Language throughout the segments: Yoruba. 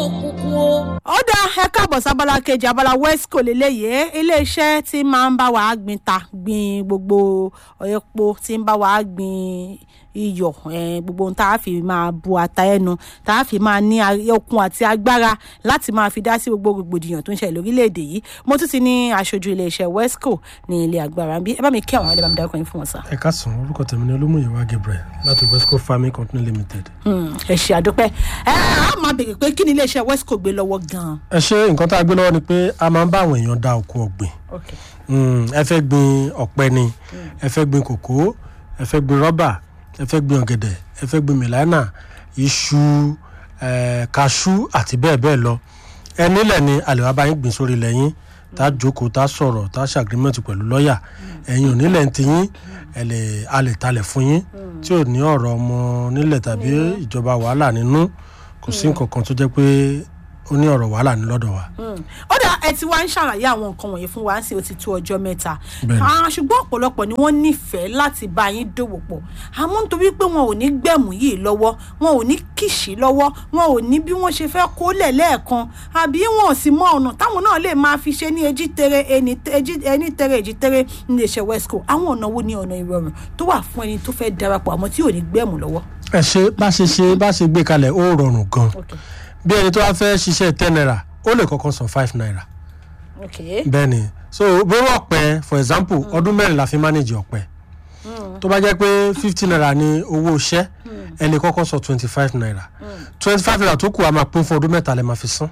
òkùnkùn o. ó dá ẹ káàbọ̀ sábàlá kejì abala wesco lélẹ́yìí iléeṣẹ́ tí máa ń bá wa gbin ta gbin gbogbo epo tí ń bá wa gbin iyọ̀ eh, gbogbo ohun tá a fi máa bu ata ẹnu tá a fi máa ní a- okun àti agbára láti máa fi dá sí gbogbo rògbòdìyàn tó ń ṣẹlẹ̀ lórílẹ̀‐èdè yìí mo tún ti ní aṣojú iléeṣẹ́ wesco ní ilé agbára bí ẹ bá mi kí àwọn ẹlẹ́bàá mi dárúkọ yín fún wọn sá. ẹ káàsán orúkọ tèmi ni olúmúyẹwà gabriel láti westco farming company limited. Hmm, ẹ ṣe àdúpẹ́ ẹ á máa béèrè pé kí ni iléeṣẹ́ wesco gbé lọ́wọ́ gan-an. ẹ ṣe nǹkan tá a gbé lọ́wọ́ ni pé a máa ń bá àwọn èèyàn dá oko ọ̀gbìn Okay. Mm, ẹ fẹ́ gbin ọ̀pẹ ni ẹ fẹ́ gbin kòkó ẹ fẹ́ gbin rọ́bà ẹ fẹ́ gbin ọ̀gẹ̀dẹ̀ ẹ fẹ́ gbin mìlánà iṣu eh, kaṣú àti bẹ́ẹ̀ bẹ́ẹ̀ lọ ẹ nílẹ̀ ni àlè wa bá yín gbìn sórí ilẹ̀ yín tá a jókòó tá a sọ̀rọ̀ tá a ṣàgírímẹ̀tì pẹ̀lú lọ́ọ̀yà ẹ̀yin ò nílẹ̀ ń ti yín ẹ lè a lè talẹ̀ fún yín tí ò ní ọ̀rọ̀ ọmọ nílẹ̀ tàbí ìjọba wàhálà nínú kò sí nǹkan kan tó jẹ́ pé ó ní ọ̀rọ̀ wàhálà ní lọ́dọ̀ wa. ó dà ẹ ti wá ń ṣàlàyé àwọn nǹkan wọ̀nyí fún wa sí ó ti tó ọjọ́ mẹ́ta Bẹ́ẹ̀ni. Ah, ṣùgbọ́n ọ̀pọ̀lọpọ̀ ni wọ́n nífẹ̀ẹ́ láti bá yín dòwò pọ̀ àmọ́ nítorí pé wọn ò ní gbẹ̀mú yìí lọ́wọ́ wọn ò ní kìṣí lọ́wọ́ wọn ò ní bí wọ́n ṣe fẹ́ kólẹ̀ lẹ́ẹ̀kan àbí wọn ò sì mọ ọ̀nà táwọn náà lè máa fi ṣe ní ejí tere ẹni ejí- ẹni tere èjì tere ní iléeṣẹ́ wesco àwọn ọ̀nà wo ni ọ̀nà ìrọ̀rùn tó wà fún ẹni tó fẹ́ darapọ̀ àmọ́ tí ò ní gbẹ̀mú lọ́wọ́. ẹ ṣe bá ṣe ṣe bá ṣe gbé kalẹ̀ ó rọrùn gan Okay. bí ẹni tó wá fẹ́ ṣiṣẹ́ ten naira ó lè kọ́kọ́ san five naira Okay. bẹ́ẹ̀ ni so bówó ọ̀pẹ for example ọdún mẹ́rin la fi manage ọ̀pẹ tó bá jẹ́ pé fifty naira ni owó iṣẹ́ ẹ lè kọ́kọ́ san twenty five naira twenty five naira tó kù a máa pín fún ọdún mẹ́ta lè máa fi san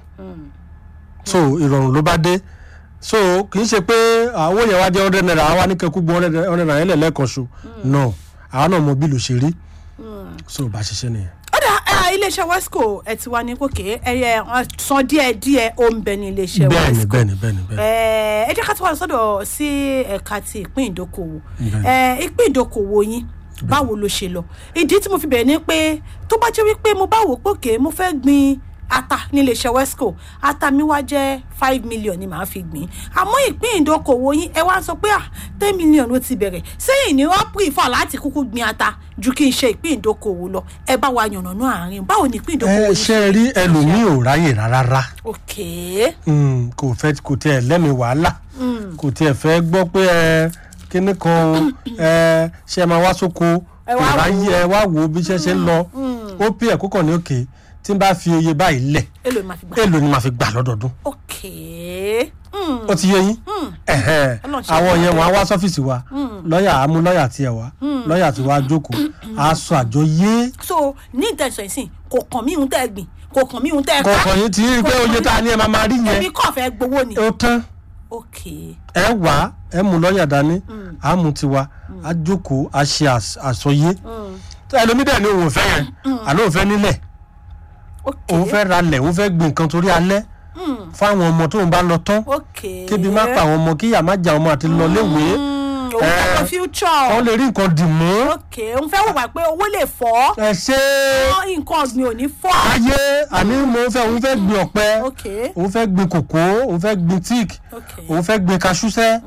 so ìrọ̀rùn ló bá dé so kì í ṣe pé àwọn yẹn wá jẹ́ hundred naira àwa ní kẹ́kú gbọ́ hundred naira yẹn lẹ́ẹ̀kan ṣo no àwa náà mọ bílù ṣe rí so bá a ṣiṣẹ́ nìyẹn. ọ̀dà ẹ, iléeṣẹ́ wesco ẹ ti wá ní kòkè ẹyẹ san díẹ̀ díẹ̀ ó ń bẹ ní iléeṣẹ́ bẹ́ẹ̀ni wesco bẹ́ẹ̀ni bẹ́ẹ̀ni bẹ́ẹ̀ni. ẹ ẹ jẹ́ ká tó wà sọ́dọ̀ sí ẹ̀ka ti ìpín ìdókòwò Bẹ́ẹ̀ni. ẹ ìpín ìdókòwò yín báwo ló ṣe lọ ìdí tí mo fi bẹ̀rẹ̀ ni pé tó bá jẹ́ wípé mo bá wò pé òkè mo fẹ́ gbin ata ní iléeṣẹ́ wesco ata mi wá jẹ́ five million ni màá fi gbìn àmọ́ ìpín ìdókòwò yín ẹ wá sọ pé ah ten million ló ti bẹ̀rẹ̀ sẹ́yìn ni wọ́n prefer láti kúkú gbin ata ju kí n ṣe ìpín ìdókòwò lọ ẹ bá wa yànnàná àárín báwo ni ìpín ìdókòwò ẹ yín ṣe rí ẹlòmíì ò ráyè rárá ok Mm, kò fẹ́ kò tiẹ̀ lẹ́mi wàhálà kò tiẹ̀ fẹ́ gbọ́ pé ẹ kíní kan o ẹ ṣe máa wá sóko Ẹ kò wá wò ó. ráyè ẹ wá wò ó bí iṣẹ́ ṣe ń lọ ó pè ẹ̀ kókàn ní òkè tí n bá fi iye báyìí lẹ̀ èlò ìmọ̀ àfigbà èèlò ni màá fi gbà lọ́dọọdún ok mm. ó ti yé yín Ẹ̀hẹ́n. Ọlọ́run ṣe àwọn é yẹn wọn á wá sọ́fíìsì wa lọ́ọ̀yà á mú lọ́ọ̀yà tiẹ̀ wá lọ́ọ̀yà tí wàá jókòó á sọ àjọ yé so ní ìtẹ̀sán ìsìn kò kàn mí ìhun tẹ́ ẹ gbìn kò kàn mí ìhun tẹ́ ẹ ká kọ̀ọ̀kan yín ti rí i pé oye tá a ní ẹ máa máa rí èmi yẹn kàn fẹ́ gbowó ni ó tán ok ẹ wá ẹ mú lọ́ọ̀yà dání á mú tiwa á jókòó á ṣe às- àsọyé ẹlòmídẹ̀ ni òun ò fẹ́ yẹn àlọ́ òun fẹ́ nílẹ̀ ok òun fẹ́ ralẹ̀ òun fẹ́ gbin nǹkan torí alẹ́ fún àwọn ọmọ tóun bá lọ tán ok kébi má pa àwọn ọmọ kíyà má jà ọmọ àti lọ léwèé Mm, òun fẹ́ lọ Eh, future wọ́n lè rí nǹkan dì mú ok òun fẹ́ wò wá pé owó lè fọ́ ẹ ṣe ọ́, nǹkan ọ̀gbìn ò ní fọ́ ayé àní mo fẹ́ òun fẹ́ gbin ọ̀pẹ ok òun fẹ́ gbin kòkó òun fẹ́ gbin tíìkì ok òun fẹ́ gbin kaṣúṣẹ́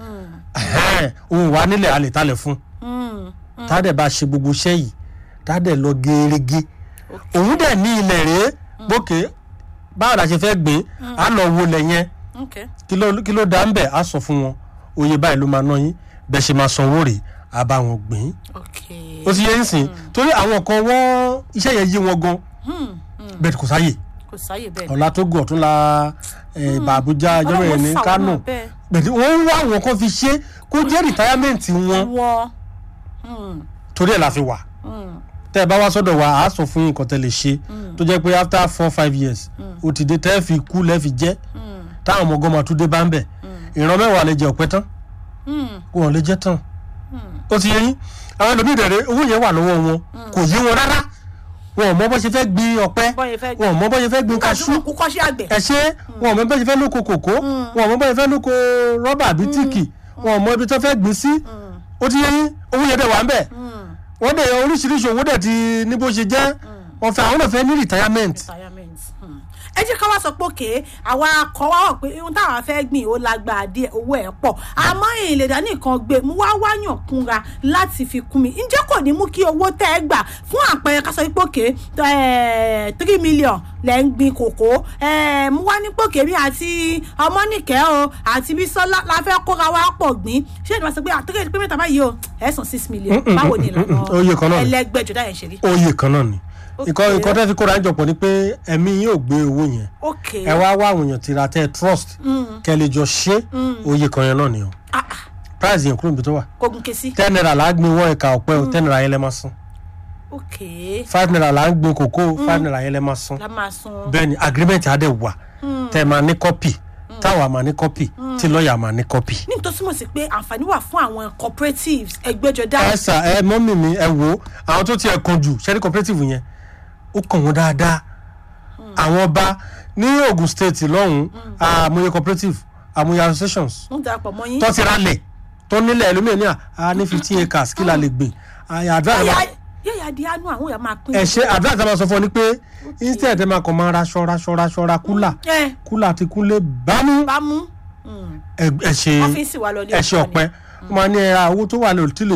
òun wà nílẹ̀ alẹ̀ talẹ̀ fún Mm, tádẹ̀ bá ṣe gbogbo iṣẹ́ yìí tádẹ̀ lọ gerege òun dẹ̀ ní ilẹ̀ rèé gbókè báwo la ṣe fẹ́ gbìn á lọ wo lẹ̀ yẹn ok kí ló kí ló dá ń bẹ̀ á sọ fún wọn oye báyìí ló máa ná yín bẹ́ẹ̀ ṣe máa sanwó rèé á bá wọn gbìn ok ó ti yẹ ń sìn torí àwọn kan wọ́n iṣẹ́ yẹn yé wọn gan bẹ́ẹ̀ kò sáyè kò sáyè bẹ́ẹ̀ ọ̀la tó gùn ọ̀tún la ìbà àbújá ìjọba yẹn ní Ọlọ́run kánò ṣàwọn náà bẹ́ẹ̀. bẹ́ẹ̀ wọ́n ń wá àwọn kan fi ṣe kó jẹ́ rìtáyámẹ́ǹtì wọn wọ́n torí ẹ̀ la fi wà tẹ́ ẹ bá wá sọ́dọ̀ wa àá sọ fún yín nǹkan tẹ́ lè ṣe tó jẹ́ pé after four five years ó ti dé tẹ́ ẹ fi kú lẹ́ fi jẹ́ táwọn ọmọ gọ́mà tún dé bá ń bẹ̀ ìran mẹ́wàá lè jẹ ọ̀pẹ tán wọn ò lè jẹ́ tán ó ti yẹ yín àwọn ẹlòmíì dẹ̀rẹ̀ owó yẹn wà lọ́wọ́ wọn kò yé wọn rárá wọn ò mọ bó ṣe fẹ́ gbin ọ̀pẹ Bọ́ ṣe fẹ́ wọn ò mọ bó ṣe fẹ́ gbin kaṣú kú kọ́ṣẹ́ àgbẹ̀ ẹ ṣe wọn ò mọ bó ṣe fẹ́ lóko kòkó wọn ò mọ bó ṣe fẹ́ lóko rọ́bà àbí tíìkì wọn ò mọ ibi tó fẹ́ gbìn sí ó ti yẹ yín owó yẹn dẹ̀ wà ń bẹ̀ wọ́n dẹ̀ oríṣiríṣi owó dẹ̀ ti ní bó ṣe jẹ́ wọ́n fẹ́ àwọn náà fẹ́ ní retirement retirement hmm. ẹ jẹ́ ká wá sọ pé òkè àwa akọ wa wọ̀ pé ohun táwa fẹ́ gbìn ó lágbára díẹ̀ owó ẹ̀ pọ̀ àmọ́ èyí lè dá nìkan gbé mú wá wáyàn kúnra láti fi kún mi ǹjẹ́ kò ní mú kí owó tẹ́ ẹ gbà fún àpẹẹrẹ ká sọ pé òkè three million lẹ́ ń gbin kòkó eh, mú wá ní pòkè mi àti ọmọnìkẹ́ o àti bísọ́lá la fẹ́ kóra wá pọ̀ gbìn ṣé ìdí wá sọ pé àtúkẹ́ pé mẹ́ta báyìí o ẹ̀ sàn six million Mm, mm, báwo mm, ni mm, mm, oye kan ìlànà náà ni. ẹlẹgbẹ́jọ dáyẹ̀ ṣe rí. oyè kan náà ni Ok. nǹkan nǹkan tẹ́ fi kóra ń jọpọ̀ ni pé ẹ̀mí yóò gbé owó yẹn ok ẹ wá wá àwọn èèyàn tira tẹ́ ẹ trust kẹ́ lè jọ ṣe oyè kan yẹn náà ni o Ah, ah, price yẹn kúrò níbi tó wà kò gùn ké sí. ten naira là á gbin wọ́n ẹ̀ka ọ̀pẹ o ten naira yẹn lẹ́ máa san ok five naira là á gbin kòkó five naira yẹn lẹ́ máa san la máa san. bẹ́ẹ̀ ni agreement á dẹ̀ wà tẹ́ ẹ máa ní copy táwa máa ní copy tí lọ́ọ̀yà máa ní copy. ní tó túmọ̀ sí pé àǹfààní wà fún àwọn cooperatives ẹgbẹ́jọdá. ẹ sà ẹ mọ́mì mi ẹ wo àwọn tó tiẹ̀ kan jù ṣẹ́ni cooperative yẹn ó kàn wọ́n dáadáa àwọn ọba ní Ogun State lọ́hùn-ún àmúyẹ cooperative àmúyẹ associations ń darapọ̀ mọ́ yín. tó ti ralẹ̀ tó nílẹ̀ ẹlòmíràn ní à ní fifteen acres kí la lè gbìn àyà advice yóò ma- yà di àánú àwọn èèyàn máa pín. ẹ ṣe advice a máa sọ fún ọ ni pé instead ẹ máa kàn máa raṣọ raṣọ raṣọ ra kúlà ẹ kúlà ti kúnlé bámú bá mú ẹ ẹ ṣe ọ́fíìsì wa lọ ní ẹ ṣe ọ̀pọ̀ ni. ọ̀pẹ wọ́n máa ní ẹ ra owó tó wà lórí tí lè